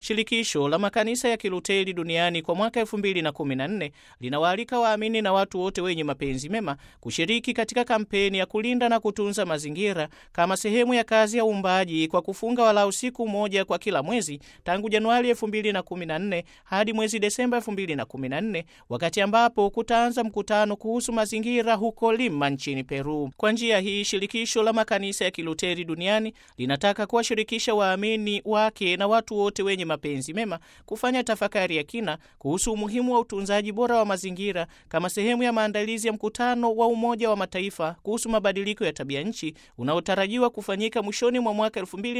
Shirikisho la makanisa ya Kiluteri duniani kwa mwaka 2014 linawaalika waamini na watu wote wenye mapenzi mema kushiriki katika kampeni ya kulinda na kutunza mazingira kama sehemu ya kazi ya uumbaji kwa kufunga walau siku moja kwa kila mwezi tangu Januari 2014 hadi mwezi Desemba 2014, wakati ambapo kutaanza mkutano kuhusu mazingira huko Lima nchini Peru. Kwa njia hii, shirikisho la makanisa ya Kiluteri duniani linataka kuwashirikisha waamini wake na watu wote wenye mapenzi mema kufanya tafakari ya kina kuhusu umuhimu wa utunzaji bora wa mazingira kama sehemu ya maandalizi ya mkutano wa Umoja wa Mataifa kuhusu mabadiliko ya tabia nchi unaotarajiwa kufanyika mwishoni mwa mwaka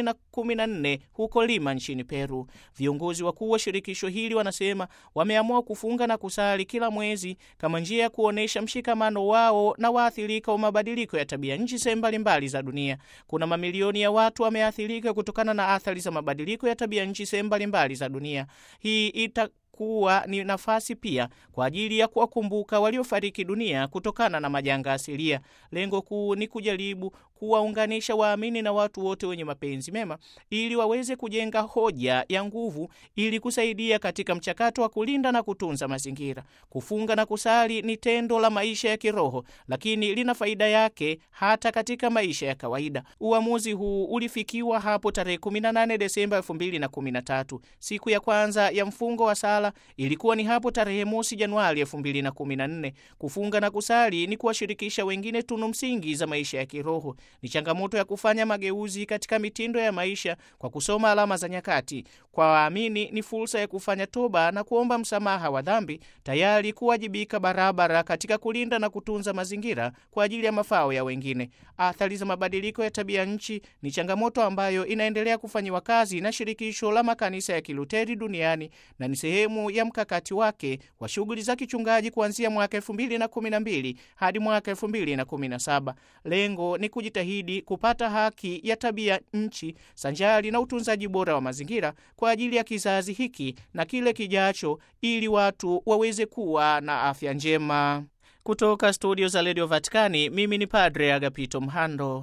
2014 huko Lima nchini Peru. Viongozi wakuu wa shirikisho hili wanasema wameamua kufunga na kusali kila mwezi kama njia ya kuonyesha mshikamano wao na waathirika wa mabadiliko ya tabia nchi sehemu mbalimbali za dunia. Kuna mamilioni ya watu wameathirika kutokana na athari za mabadiliko ya tabia nchi sehemu mbalimbali za dunia. Hii ita kuwa ni nafasi pia kwa ajili ya kuwakumbuka waliofariki dunia kutokana na majanga asilia. Lengo kuu ni kujaribu kuwaunganisha waamini na watu wote wenye mapenzi mema ili waweze kujenga hoja ya nguvu ili kusaidia katika mchakato wa kulinda na kutunza mazingira. Kufunga na kusali ni tendo la maisha ya kiroho, lakini lina faida yake hata katika maisha ya kawaida. Uamuzi huu ulifikiwa hapo tarehe 18 Desemba 2013. Siku ya kwanza ya mfungo wa sala ilikuwa ni hapo tarehe mosi Januari 2014. Kufunga na kusali ni kuwashirikisha wengine tunu msingi za maisha ya kiroho. Ni changamoto ya kufanya mageuzi katika mitindo ya maisha kwa kusoma alama za nyakati. Kwa waamini ni fursa ya kufanya toba na kuomba msamaha wa dhambi, tayari kuwajibika barabara katika kulinda na kutunza mazingira kwa ajili ya mafao ya wengine. Athari za mabadiliko ya tabia nchi ni changamoto ambayo inaendelea kufanyiwa kazi na shirikisho la makanisa ya Kiluteri duniani na ni sehemu ya mkakati wake wa shughuli za kichungaji kuanzia mwaka 2012 hadi mwaka 2017. Lengo ni kujitahidi kupata haki ya tabia nchi sanjari na utunzaji bora wa mazingira kwa ajili ya kizazi hiki na kile kijacho, ili watu waweze kuwa na afya njema. Kutoka studio za redio Vatikani, mimi ni Padre Agapito Mhando.